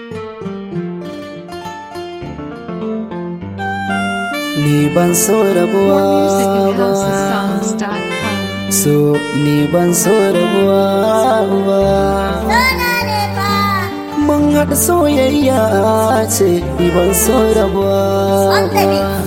Ni ban so rabuwa ba musicalhouseofsongs.com. So ni ban so rabuwa ba Mun haɗa soyayya ce ni ban so rabuwa ba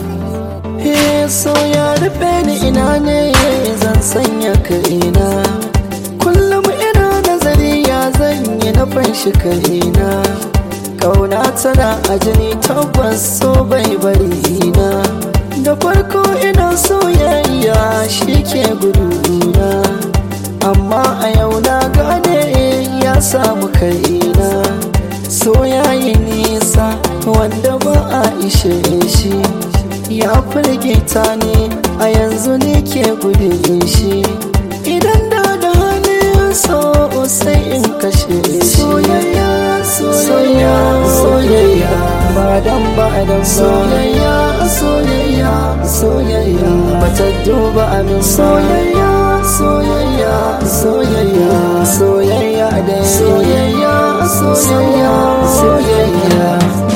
He so ya rufe ni ina ne zan sanya kaina Kullum ina nazari ya zan yi na fanshi kaina Kauna tana a jini tabbas so bai bari na Da farko ina soyayya shi ke guduna Amma a yau na gane ya samu kaina So yayi nisa wanda ba a ishe shi Ya firgita ne a yanzu ne ke gudun shi Idan da da hannun so sai in kashe shi Soyayya, soyayya, soyayya Ba dan ba dan soyayya, soyayya, soyayya Bata duba abin soyayya, soyayya, soyayya Soyayya da soyayya, soyayya, soyayya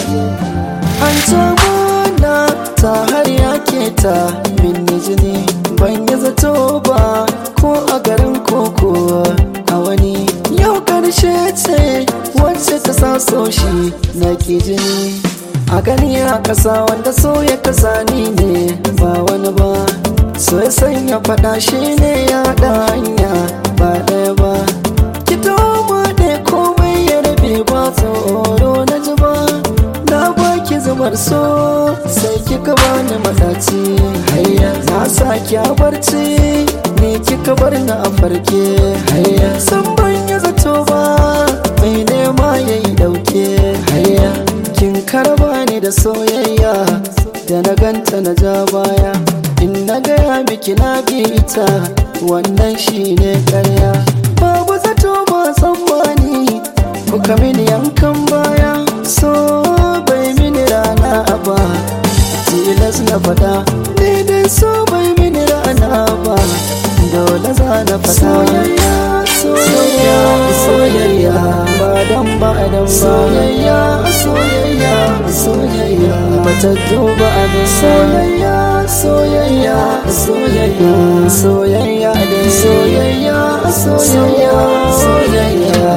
An mana ta har yake ta minni jini ban yi zato ba ko a garin koko a wani yau karshe ce wacce ta sa so shi na ke jini a gani a ƙasa wanda so ya kasa ni ne ba wani ba so ya sanya faɗa shi ne ya haɗa hanya ba ɗaya ba ki ma ɗaya komai ya rabe ba tsoro na ji ba na baki zubar so sai kika bani madaci hayya na saki a barci ni kika bar ni a farke hayya san ban yi zato ba mai nema yayi dauke hayya kin karba ni da soyayya da na ganta na ja baya in na gaya miki na bi ita wannan shine karya babu zato ba tsammani kuka mini yankan baya so bai mini rana ba tilas na fada daidai so bai mini rana ba dole za na fada soyayya soyayya soyayya ba dan ba dan soyayya soyayya soyayya bata duba abin soyayya soyayya soyayya soyayya da soyayya soyayya soyayya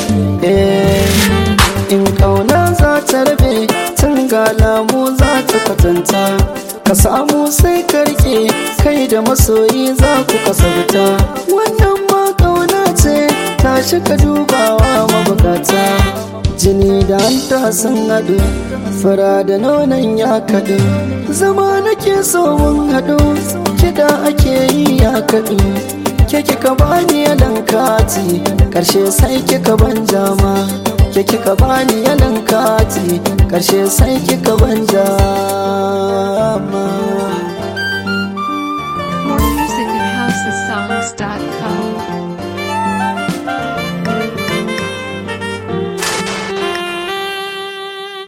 eh in kauna za ta rabe tun ga lamu za ta kwatanta ka samu sai ka rike kai da masoyi za ku kasarta wannan ma kauna ce ta ka dubawa mabukata jini da hanta sun haɗu fara da nonon ya kaɗu zama nake so mun haɗu kiɗa ake yi ya kaɗu ke kika bani yalan kati ƙarshe sai kika ban jama ke kika bani yalan kati karshe sai kika ban jama More music at housesongs.com.